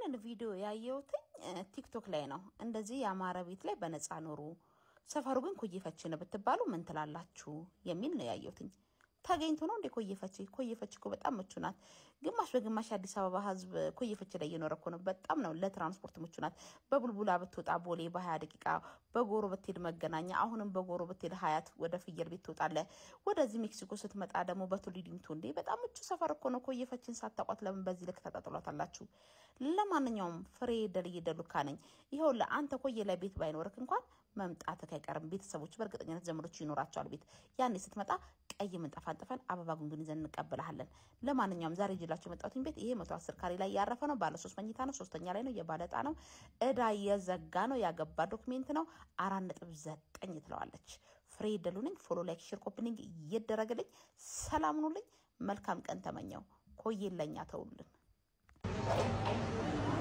ይህንን ቪዲዮ ያየሁትኝ ቲክቶክ ላይ ነው። እንደዚህ የአማረ ቤት ላይ በነፃ ኖሩ፣ ሰፈሩ ግን ኮዬፈች ነው ብትባሉ ምን ትላላችሁ የሚል ነው ያየሁትኝ። ተገኝቶ ነው እንዴ ኮዬፈች? ኮዬፈች እኮ በጣም ምቹ ናት። ግማሽ በግማሽ የአዲስ አበባ ሕዝብ ኮዬፈች ላይ እየኖረ እኮ ነው። በጣም ነው ለትራንስፖርት ምቹ ናት። በቡልቡላ ብትወጣ ቦሌ በሀያ ደቂቃ፣ በጎሮ ብትሄድ መገናኛ፣ አሁንም በጎሮ ብትሄድ ሀያት ወደ ፍየል ቤት ትወጣለ። ወደዚህ ሜክሲኮ ስትመጣ ደግሞ በቱሊ ዲምቱ እንዴ በጣም ምቹ ሰፈር እኮ ነው። ኮዬፈችን ሳታቋት ለምን በዚህ ልክ ተጣጥሏታላችሁ? ለማንኛውም ፍሬ ደልዬ ደሉካ ነኝ። ይኸው ለአንተ ኮዬ ላይ ቤት ባይኖርክ እንኳን መምጣትህ አይቀርም። ቤተሰቦች በእርግጠኝነት ዘመዶች ይኖራቸዋል ቤት። ያኔ ስትመጣ ቀይ ምንጣፍ አንጥፈን አበባ ጉንጉን ይዘን እንቀበልሃለን። ለማንኛውም ዛሬ ይዤላችሁ የመጣሁትን ቤት ይሄ መቶ አስር ካሬ ላይ ያረፈ ነው። ባለ ሶስት መኝታ ነው። ሶስተኛ ላይ ነው። የባለ ዕጣ ነው። እዳ የዘጋ ነው። ያገባ ዶክሜንት ነው። አራት ነጥብ ዘጠኝ ትለዋለች። ፍሬ ደሉ ነኝ። ፎሎ ላይክ፣ ሼር፣ ኮፕኒንግ እየደረገልኝ ሰላም ኑልኝ። መልካም ቀን ተመኘው። ኮዬ ለኛ ተውልን።